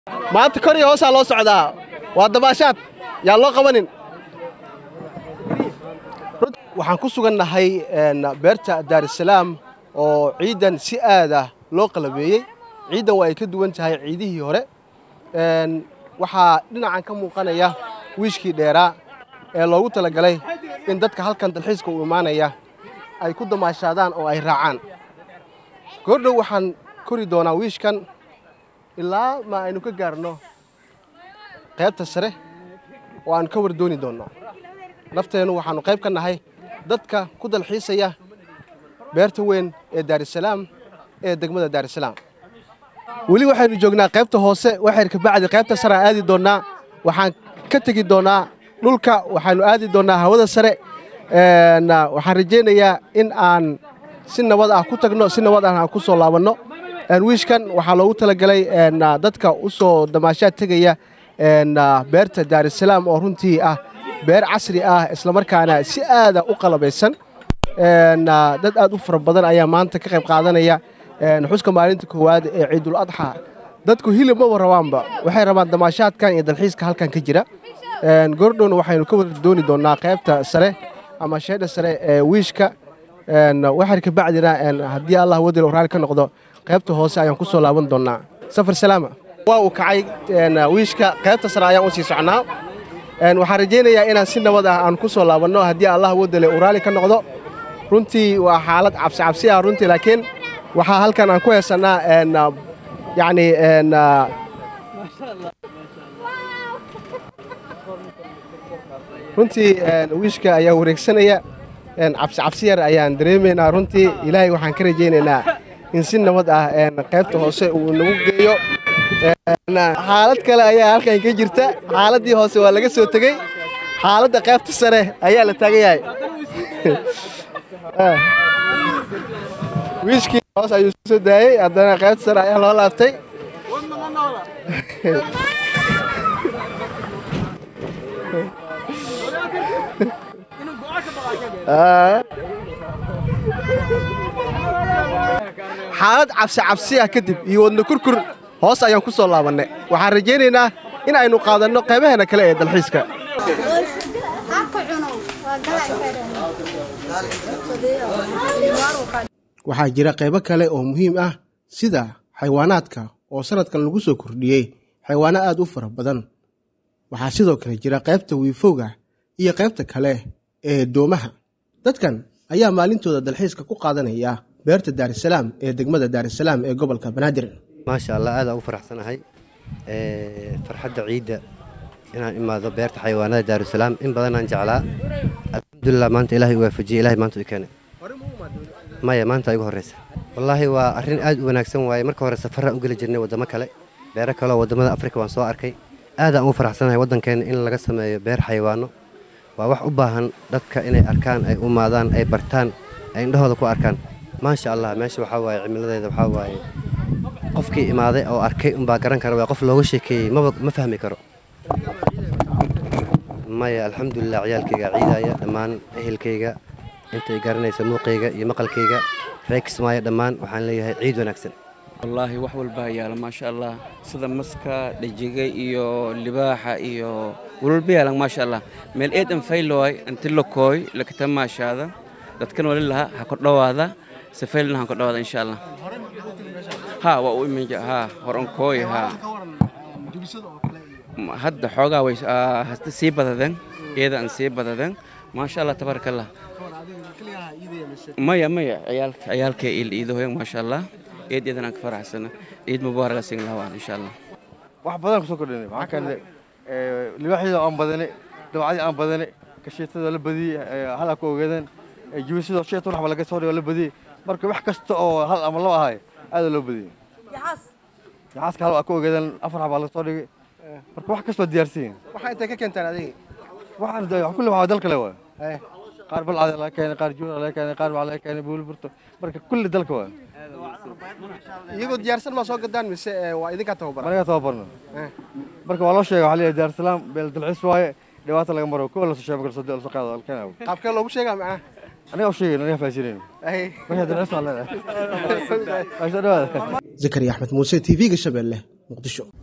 maanta kor iyo hoosaa loo socdaa waa dabaashaad yaa loo qabanin waxaan ku sugannahay beerta daarusalaam oo ciidan si aad ah loo qalabeeyey ciidan waa ay ka duwan tahay ciidihii hore waxaa dhinacan ka muuqanaya wiishkii dheeraa ee loogu talagalay in dadka halkan dalxiiska u imaanaya ay ku damaashaadaan oo ay raacaan goordhow waxaan kori doonaa wiishkan ilaa ma aynu ka gaarno qaybta sare oo aanu ka wardooni doonno nafteennu waxaannu qayb ka nahay dadka ku dalxiisaya beerta weyn ee daarusalaam ee degmada daarusalaam weli waxaynu joognaa qaybta hoose waxayr kabacdi qaybta sare aan aadi doonnaa waxaan ka tegi doonnaa dhulka waxaannu aadi doonnaa hawada sare waxaan rajaynayaa in aan si nabad ah ku tagno si nabad ah aan ku soo laabanno wiishkan waxaa loogu talagalay dadka u soo damaashaad tegaya beerta daarusalaam oo runtii ah beer casri ah islamarkaana si aada u qalabaysan dad aad u fara badan ayaa maanta ka qayb qaadanaya xuska maalinta koowaad ee ciidul adxa dadku hilib maba rabaanba waxay rabaan damaashaadkan iyo dalxiiska halkan ka jira goordhowna waxaynu ka wardooni doonnaa qaybta sare ama sheedha sare ee wiishka waxar kabacdina haddii allah wadil raali ka noqdo qaybta hoose ayaan ku soo laaban doonnaa safar salaama waa uu kacay wiishka qaybta sare ayaan u sii socnaa waxaan rajaynayaa inaan si nabad ah aan ku soo laabanno haddii allah wadale uu raali ka noqdo runtii waa xaalad cabsi cabsi ah runtii laakiin waxaa halkan aan ku heesannaa yacni runtii wiishka ayaa wareegsanaya cabsi cabsi yar ayaan dareemaynaa runtii ilaahay waxaan ka rajaynaynaa in si nabad ah qaybta hoose uu nagu geeyo xaalad kale ayaa halkan ka jirta xaaladdii hoose waa laga soo tegey xaaladda qaybta sare ayaa la taagan yahay wiishkii hoos ayuu soo daayey haddana qaybta sare ayaa loo laaftay xaalad cabsi cabsi ah kadib iyo wadna kurkur hoos ayaan ku soo laabannay waxaan rajaynaynaa in aynu qaadanno qaybaheena kale ee dalxiiska waxaa jira qaybo kale oo muhiim ah sida xayawaanaadka oo sannadkan lagu soo kordhiyey xayawaano aad u fara badan waxaa sidoo kale jira qaybta wiifowga iyo qaybta kale ee doomaha dadkan ayaa maalintooda dalxiiska ku qaadanaya beerta daarusalaam ee degmada daarusalaam ee gobolka banaadir maasha allah aadaan ugu faraxsanahay farxadda ciidda inaan imaado beerta xayawaanada daarusalaam in badanaan jeclaa alxamdulilah maanta ilahay u waafajiyey ilahay maanta i keenay maya maanta igu horreysa wallaahi waa arrin aad u wanaagsan waaye marka hore safaraan u geli jirnay waddamo kale beero kaleoo waddamada afrika waan soo arkay aadaan ugu faraxsanahay waddankeenna in laga sameeyo beer xayawaano waa wax u baahan dadka inay arkaan ay umaadaan ay bartaan ay indhahooda ku arkaan maasha allah meesha waxaa waaye cimiladeeda waxaa waaye qofkii imaaday oo arkay unbaa garan kara waa qof looga sheekeeyey maba ma fahmi karo maya alxamdulilah ciyaalkayga ciidaya dhammaan ehelkayga intay garanaysa muuqayga iyo maqalkayga reeksmaayo dhammaan waxaan leeyahay ciid wanaagsan wallaahi wax walbaa yaala maasha allah sida maska dhajiga iyo libaaxa iyo walwalba yaalan maasha allah meel eedan faylooy inti lokooy lakata maashaada dadkan wali laha ha kordhowaada sifaylna ha kordhowaada insha allah ha waa u imin ha horonkooy ha hadda xoogaa way hasta sii badadeen iyada aan sii badadeen maasha allah tabaaraka allah maya maya ciyaalka ciyaalka iidahoyan maasha allah eed eedan aan ka faraxsana ciid mubaaraga sin lahaa insha allah wax badan kusoo kordhinay waxaa kale libaaxyada aan badane dabacadii aan badane kasheetada la badiyey halaa ku ogaadeen jubisidoo sheetan waxba laga soo dhigo la badiyey marka wax kasta oo hal ama laba ahay aada loo badiyey yaxaaska hal waa ku ogaadeen afar xabaa laga soo dhigay marka wax kastoo diyaarsiin waxaa intay ka keentaan adiga waxaan kulli waxaa dalka le waa qaar balcada laga keenay qaar juura laga keenay qaar waxaa laga keenay buulburto marka kulli dalka waa iyagoo diyaarsan maa soo gadaan mise waa idinkaa tababaran anaga tababarno marka waa loo sheegay waxaa leeyahay daarsalaam beel dalxiis waaye dhibaata laga maro kowa lasoo sheego lasoo lasoo qaado alkeenaaw qaabkee loogu sheegaa macnaha aniga u sheegay aniga faasirin wixii dalxiis waa leedahay zakariya axmed muuse t v-ga shabeelle muqdisho